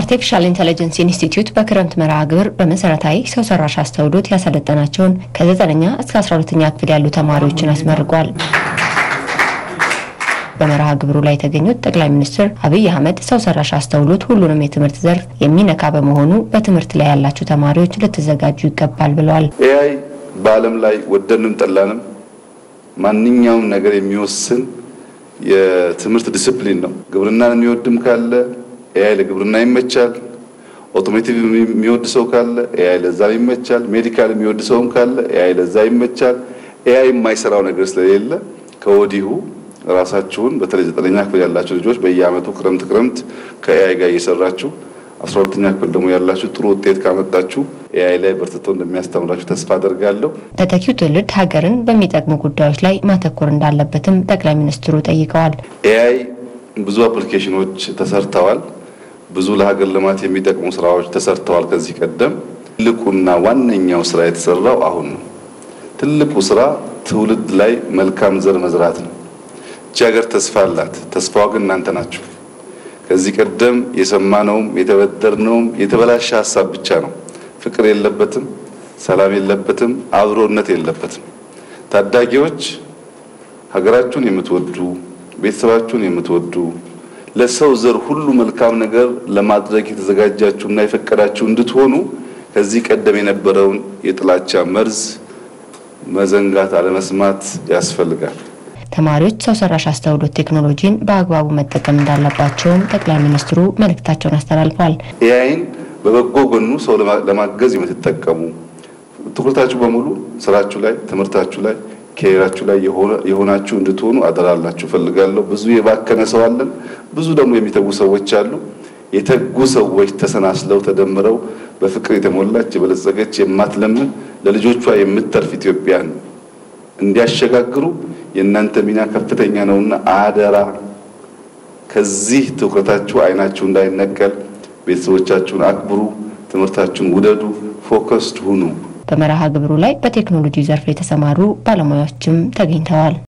አርቲፊሻል ኢንቴሊጀንስ ኢንስቲትዩት በክረምት መርሃ ግብር በመሰረታዊ ሰው ሰራሽ አስተውሎት ያሰለጠናቸውን ከዘጠነኛ እስከ አስራ ሁለተኛ ክፍል ያሉ ተማሪዎችን አስመርቋል። በመርሃ ግብሩ ላይ የተገኙት ጠቅላይ ሚኒስትር አብይ አህመድ ሰው ሰራሽ አስተውሎት ሁሉንም የትምህርት ዘርፍ የሚነካ በመሆኑ በትምህርት ላይ ያላችሁ ተማሪዎች ልትዘጋጁ ይገባል ብለዋል። ኤአይ በዓለም ላይ ወደንም ጠላንም ማንኛውም ነገር የሚወስን የትምህርት ዲስፕሊን ነው። ግብርናን የሚወድም ካለ ኤአይ ለግብርና ይመቻል። ኦቶሞቲቭ የሚወድ ሰው ካለ ኤአይ ለዛ ይመቻል። ሜዲካል የሚወድ ሰውም ካለ ኤአይ ለዛ ይመቻል። ኤአይ የማይሰራው ነገር ስለሌለ ከወዲሁ ራሳችሁን በተለይ ዘጠነኛ ክፍል ያላችሁ ልጆች በየዓመቱ ክረምት ክረምት ከኤአይ ጋር እየሰራችሁ አስራ ሁለተኛ ክፍል ደግሞ ያላችሁ ጥሩ ውጤት ካመጣችሁ ኤአይ ላይ በርትቶ እንደሚያስተምራችሁ ተስፋ አደርጋለሁ። ተተኪው ትውልድ ሀገርን በሚጠቅሙ ጉዳዮች ላይ ማተኮር እንዳለበትም ጠቅላይ ሚኒስትሩ ጠይቀዋል። ኤአይ ብዙ አፕሊኬሽኖች ተሰርተዋል። ብዙ ለሀገር ልማት የሚጠቅሙ ስራዎች ተሰርተዋል። ከዚህ ቀደም ትልቁና ዋነኛው ስራ የተሰራው አሁን ነው። ትልቁ ስራ ትውልድ ላይ መልካም ዘር መዝራት ነው። እቺ ሀገር ተስፋ አላት። ተስፋዋ ግን እናንተ ናችሁ። ከዚህ ቀደም የሰማነውም የተበደርነውም የተበላሸ ሀሳብ ብቻ ነው። ፍቅር የለበትም፣ ሰላም የለበትም፣ አብሮነት የለበትም። ታዳጊዎች ሀገራችሁን የምትወዱ ቤተሰባችሁን የምትወዱ ለሰው ዘር ሁሉ መልካም ነገር ለማድረግ የተዘጋጃችሁና የፈቀዳችሁ እንድትሆኑ ከዚህ ቀደም የነበረውን የጥላቻ መርዝ መዘንጋት አለመስማት ያስፈልጋል። ተማሪዎች ሰው ሰራሽ አስተውሎት ቴክኖሎጂን በአግባቡ መጠቀም እንዳለባቸውም ጠቅላይ ሚኒስትሩ መልእክታቸውን አስተላልፈዋል። ኤአይን በበጎ ጎኑ ሰው ለማገዝ የምትጠቀሙ ትኩረታችሁ በሙሉ ስራችሁ ላይ፣ ትምህርታችሁ ላይ፣ ኬሪራችሁ ላይ የሆናችሁ እንድትሆኑ አደራላችሁ ፈልጋለሁ። ብዙ የባከነ ሰው አለን፣ ብዙ ደግሞ የሚተጉ ሰዎች አሉ። የተጉ ሰዎች ተሰናስለው ተደምረው በፍቅር የተሞላች የበለጸገች የማትለምን ለልጆቿ የምትተርፍ ኢትዮጵያን እንዲያሸጋግሩ የእናንተ ሚና ከፍተኛ ነውና አደራ ከዚህ ትኩረታችሁ አይናችሁ እንዳይነቀል ቤተሰቦቻችሁን አክብሩ፣ ትምህርታችሁን ውደዱ፣ ፎከስድ ሁኑ። በመርሃ ግብሩ ላይ በቴክኖሎጂ ዘርፍ የተሰማሩ ባለሙያዎችም ተገኝተዋል።